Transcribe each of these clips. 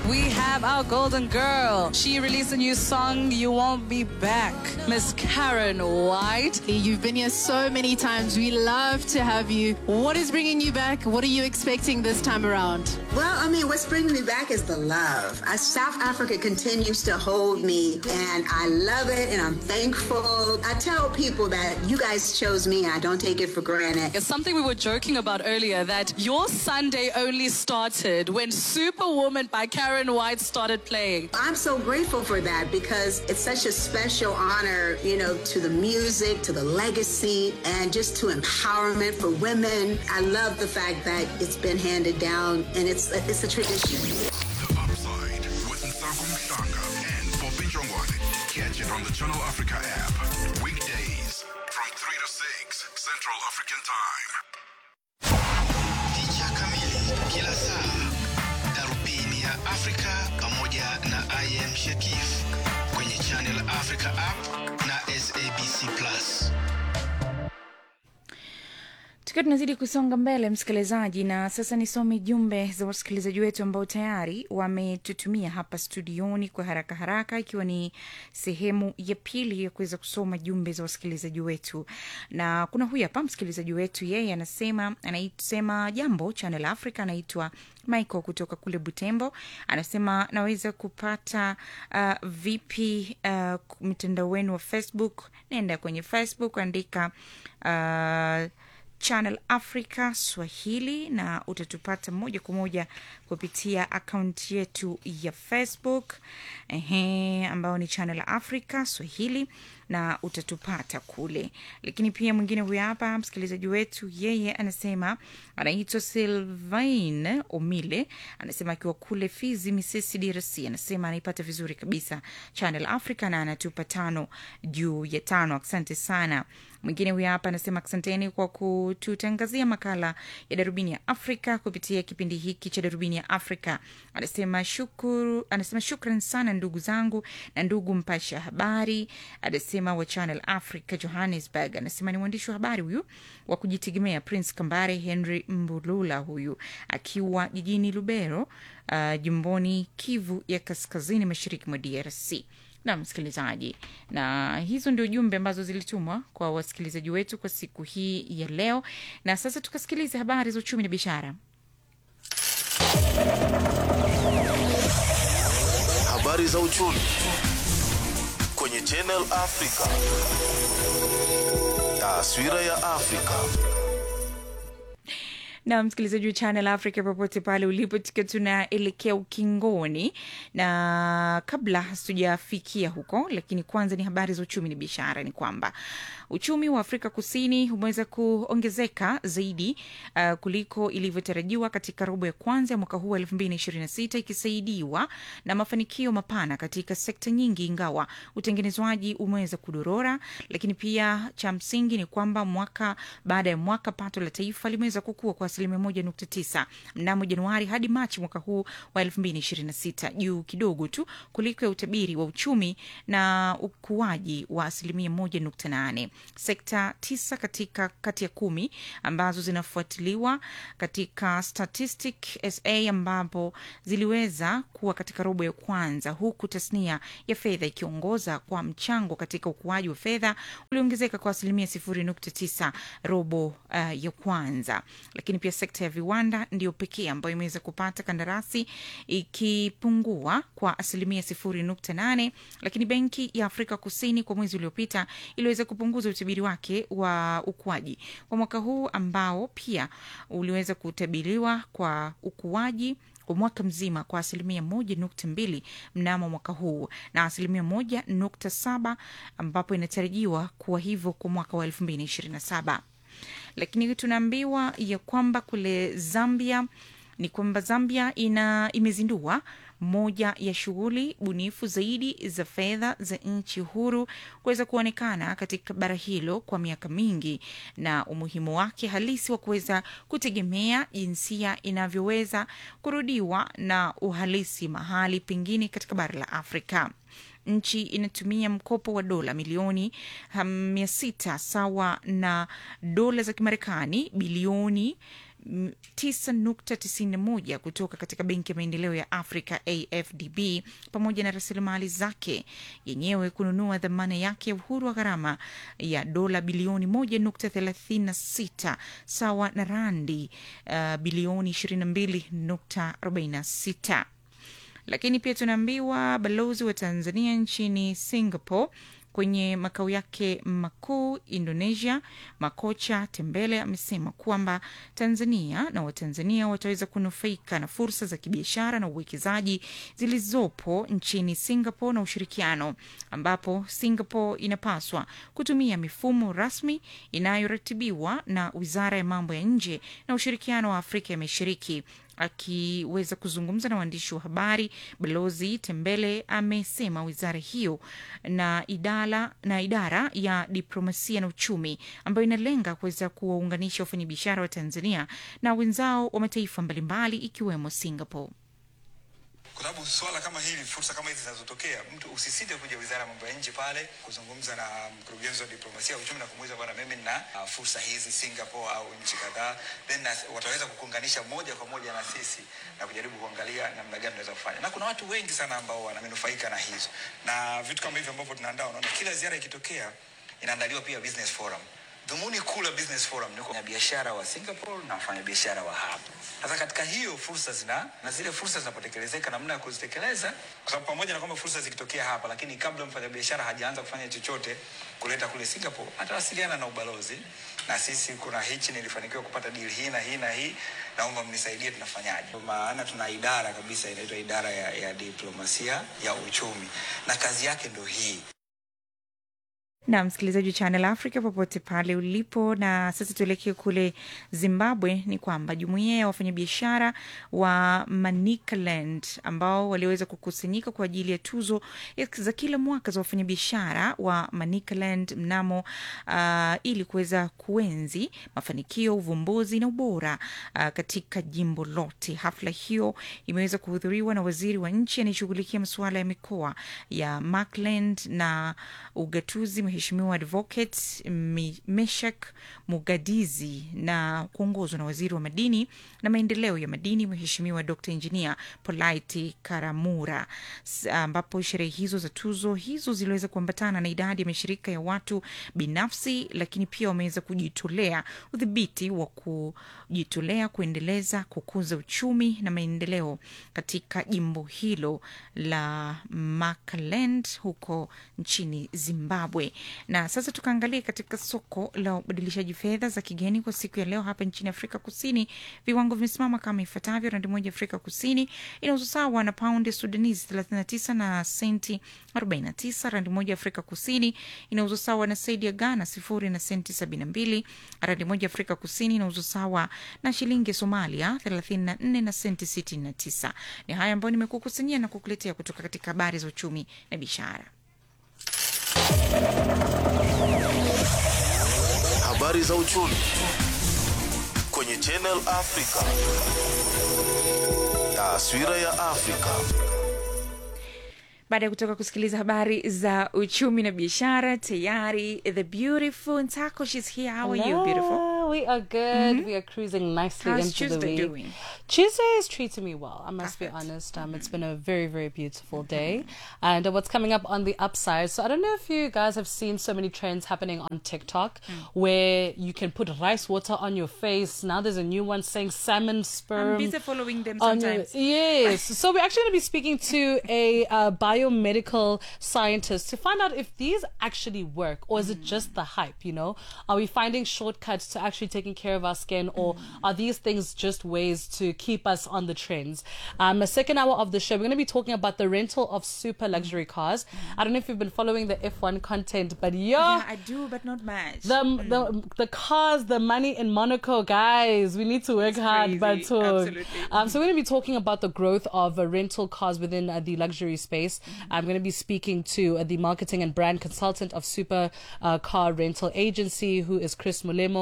we have our golden girl. She released a new song, You Won't Be Back. Miss Karen White. You've been here so many times. We love to have you. What is bringing you back? What are you expecting this time around? Well, I mean, what's bringing me back is the love. Uh, South Africa continues to hold me, and I love it, and I'm thankful. I tell people that you guys chose me, and I don't take it for granted. It's something we were joking about earlier that your Sunday only started when Superwoman by Karen White started playing. I'm so grateful for that because it's such a special honor, you know, to the music, to the legacy, and just to empowerment for women. I love the fact that it's been handed down, and it's it's a tradition. The Upside with Nsaku Mhlanga and Poppy Jongwane. Catch it on the Channel Africa app. Weekdays from 3 to 6 Central African Time. Picha kamili kila saa, darubini ya Afrika pamoja na IM Shakif kwenye Channel Africa app na SABC Plus. tukiwa tunazidi kusonga mbele msikilizaji na sasa nisome jumbe za wasikilizaji wetu ambao tayari wametutumia hapa studioni kwa haraka haraka ikiwa ni sehemu ya pili ya kuweza kusoma jumbe za wasikilizaji wetu na kuna huyu hapa msikilizaji wetu yeye anasema anaisema jambo channel africa anaitwa michael kutoka kule butembo anasema naweza kupata uh, vipi uh, mtandao wenu wa facebook naenda kwenye facebook andika uh, channel africa swahili na utatupata moja kwa moja kupitia akaunti yetu ya facebook ehe, ambayo ni channel africa swahili na utatupata kule lakini pia mwingine huyu hapa msikilizaji wetu yeye anasema anaitwa silvain omile anasema akiwa kule fizi misisi drc anasema anaipata vizuri kabisa channel africa na anatupa tano juu ya tano asante sana mwingine huyu hapa anasema asanteni kwa kututangazia makala ya darubini ya afrika kupitia kipindi hiki cha darubini ya afrika anasema shukuru anasema shukran sana ndugu zangu na ndugu mpasha habari anasema wa channel africa johannesburg anasema ni mwandishi wa habari huyu wa kujitegemea prince kambare henry mbulula huyu akiwa jijini lubero uh, jimboni kivu ya kaskazini mashariki mwa drc na msikilizaji na hizo ndio jumbe ambazo zilitumwa kwa wasikilizaji wetu kwa siku hii ya leo na sasa tukasikiliza habari za uchumi na biashara Habari za uchumi kwenye Channel Africa. Taswira ya Afrika. na msikilizaji wa channel africa popote pale ulipo tukiwa tunaelekea ukingoni na kabla hatujafikia huko lakini kwanza ni habari za uchumi na biashara ni kwamba uchumi wa afrika kusini umeweza kuongezeka zaidi uh, kuliko ilivyotarajiwa katika robo ya kwanza ya mwaka huu wa 226 ikisaidiwa na mafanikio mapana katika sekta nyingi ingawa utengenezwaji umeweza kudorora lakini pia cha msingi ni kwamba mwaka baada ya mwaka pato la taifa limeweza kukua kwa asilimia moja nukta tisa mnamo januari hadi machi mwaka huu wa elfu mbili ishirini na sita juu kidogo tu kuliko ya utabiri wa uchumi na ukuaji wa asilimia moja nukta nane sekta tisa katika kati ya kumi ambazo zinafuatiliwa katika statistic sa ambapo ziliweza kuwa katika robo ya kwanza huku tasnia ya fedha ikiongoza kwa mchango katika ukuaji wa fedha uliongezeka kwa asilimia sifuri nukta tisa robo uh, ya kwanza lakini pia sekta ya viwanda ndiyo pekee ambayo imeweza kupata kandarasi ikipungua kwa asilimia sifuri nukta nane lakini benki ya afrika kusini kwa mwezi uliopita iliweza kupunguza utabiri wake wa ukuaji kwa mwaka huu ambao pia uliweza kutabiriwa kwa ukuaji kwa mwaka mzima kwa asilimia moja nukta mbili mnamo mwaka huu na asilimia moja nukta saba ambapo inatarajiwa kuwa hivyo kwa mwaka wa elfu mbili ishirini na saba lakini tunaambiwa ya kwamba kule zambia ni kwamba zambia ina imezindua moja ya shughuli bunifu zaidi za fedha za nchi huru kuweza kuonekana katika bara hilo kwa miaka mingi na umuhimu wake halisi wa kuweza kutegemea jinsia inavyoweza kurudiwa na uhalisi mahali pengine katika bara la afrika nchi inatumia mkopo wa dola milioni mia sita sawa na dola za kimarekani bilioni mm, 9.91 kutoka katika benki ya maendeleo ya Afrika AFDB, pamoja na rasilimali zake yenyewe kununua dhamana yake ya uhuru wa gharama ya dola bilioni 1.36 sawa na randi uh, bilioni 22.46 lakini pia tunaambiwa balozi wa Tanzania nchini Singapore kwenye makao yake makuu Indonesia, Makocha Tembele amesema kwamba Tanzania na Watanzania wataweza kunufaika na fursa za kibiashara na uwekezaji zilizopo nchini Singapore na ushirikiano, ambapo Singapore inapaswa kutumia mifumo rasmi inayoratibiwa na Wizara ya Mambo ya Nje na Ushirikiano wa Afrika ya Mashariki akiweza kuzungumza na waandishi wa habari, balozi Tembele amesema wizara hiyo na idara, na idara ya diplomasia na uchumi ambayo inalenga kuweza kuwaunganisha wafanyabiashara wa Tanzania na wenzao wa mataifa mbalimbali ikiwemo Singapore. kwa sababu swala kama hili, fursa kama hizi zinazotokea, mtu usisite kuja wizara ya mambo ya nje pale kuzungumza na mkurugenzi wa diplomasia ya uchumi na kumuuliza bwana, mimi nina uh, fursa hizi Singapore au nchi kadhaa, then na, wataweza kukuunganisha moja kwa moja na sisi na kujaribu kuangalia namna gani tunaweza kufanya, na kuna watu wengi sana ambao wanamenufaika na hizo na vitu kama hivyo ambavyo tunaandaa. Unaona, kila ziara ikitokea inaandaliwa pia business forum dhumuni kuu la business forum ni kwa biashara wa Singapore na wafanyabiashara wa hapa. Sasa katika hiyo fursa zina na zile fursa zinapotekelezeka, namna ya kuzitekeleza, kwa sababu pamoja na kwamba fursa zikitokea hapa, lakini kabla mfanyabiashara hajaanza kufanya chochote kuleta kule Singapore, atawasiliana na ubalozi na sisi, kuna hichi nilifanikiwa kupata deal hii na hii na hii, naomba mnisaidie, tunafanyaje? Kwa Maana tuna idara kabisa inaitwa idara ya, ya diplomasia ya uchumi na kazi yake ndo hii. na msikilizaji wa Channel Africa popote pale ulipo. Na sasa tuelekee kule Zimbabwe. Ni kwamba jumuiya ya wafanyabiashara wa Manicaland ambao waliweza kukusanyika kwa ajili ya tuzo ya- za kila mwaka za wafanyabiashara wa Manicaland mnamo uh, ili kuweza kuenzi mafanikio, uvumbuzi na ubora uh, katika jimbo lote. Hafla hiyo imeweza kuhudhuriwa na waziri wa nchi anayeshughulikia masuala ya mikoa ya Markland na ugatuzi Mheshimiwa Advocate Mi- Meshak Mugadizi na kuongozwa na waziri wa madini na maendeleo ya madini Mheshimiwa Dr Engineer Polite Karamura, S- ambapo sherehe hizo za tuzo hizo ziliweza kuambatana na idadi ya mashirika ya watu binafsi, lakini pia wameweza kujitolea udhibiti wa kujitolea kuendeleza kukuza uchumi na maendeleo katika jimbo hilo la Makaland huko nchini Zimbabwe. Na sasa tukaangalia katika soko la ubadilishaji fedha za kigeni kwa siku ya leo hapa nchini Afrika Kusini, viwango vimesimama kama ifuatavyo: randi moja Afrika Kusini inauzwa sawa na paundi Sudanese 39 na senti 49. Randi moja Afrika Kusini inauzwa sawa na saidi ya Ghana sifuri na senti 72. Randi moja Afrika Kusini inauzwa sawa na shilingi ya Somalia 34 na senti 69. Ni haya ambayo nimekukusanyia na kukuletea kutoka katika habari za uchumi na biashara. Habari za uchumi kwenye Channel Africa. Taswira ya Afrika. Baada ya kutoka kusikiliza habari za uchumi na biashara, tayari the beautiful Ntako, she's here. How are you, beautiful? Hello, We are good. We are cruising nicely How's into Tuesday the week. doing? Tuesday is treating me well. I must be Perfect. honest. Um, it's been a very, very beautiful day. And uh, what's coming up on the upside? So I don't know if you guys have seen so many trends happening on TikTok where you can put rice water on your face. Now there's a new one saying salmon sperm. I'm busy following them on your- sometimes. yes. so we're actually going to be speaking to a uh, biomedical scientist to find out if these actually work or is it just the hype, you know? Are we finding shortcuts to actually taking care of our skin or are these things just ways to keep us on the trends? Um, the second hour of the show, we're going to be talking about the rental of super luxury cars. I don't know if you've been following the F1 content, but yo, Yeah, I do, but not much. the, the the cars, the money in Monaco, guys. We need to work hard, but crazy. talk. Absolutely. Um, so we're going to be talking about the growth of uh, rental cars within uh, the luxury space. I'm going to be speaking to uh, the marketing and brand consultant of Super uh, Car Rental Agency, who is Chris Mulemo, and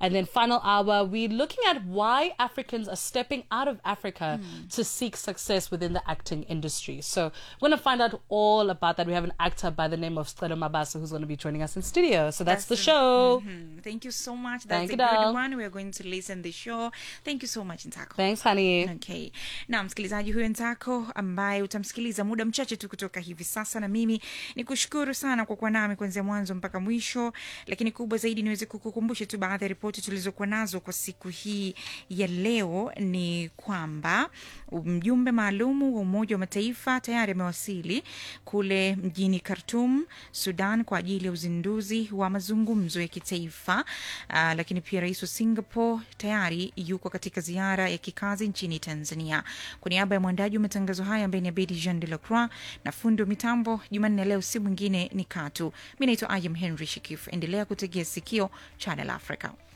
And then final hour, we're looking at why Africans are stepping out of Africa to seek success within the acting industry. So we're going to find out all about that. We have an actor by the name of Stelo Mabasa who's going to be joining us in studio. So that's, the show. Mhm. Thank you so much. That's Thank a you, good doll. one. We're going to listen the show. Thank you so much, Ntako. Thanks, honey. Okay. Na msikilizaji huyo Ntako ambaye utamsikiliza muda mchache tu kutoka hivi sasa, na mimi ni kushukuru sana kwa kuwa nami kuanzia mwanzo mpaka mwisho, lakini kubwa zaidi niweze kukukumbusha tu baadhi ya ripoti tulizokuwa nazo kwa siku hii ya leo ni kwamba mjumbe maalumu wa Umoja wa Mataifa tayari amewasili kule mjini Khartoum, Sudan, kwa ajili ya uzinduzi wa mazungumzo ya kitaifa. Uh, lakini pia rais wa Singapore tayari yuko katika ziara ya kikazi nchini Tanzania. Kwa niaba ya mwandaji wa matangazo haya ambaye ni Abedi Jean de la Croix na fundi wa mitambo Jumanne leo, si mwingine ni Katu. Mi naitwa Ayam Henry Shikif. Endelea kutegea sikio Channel Africa.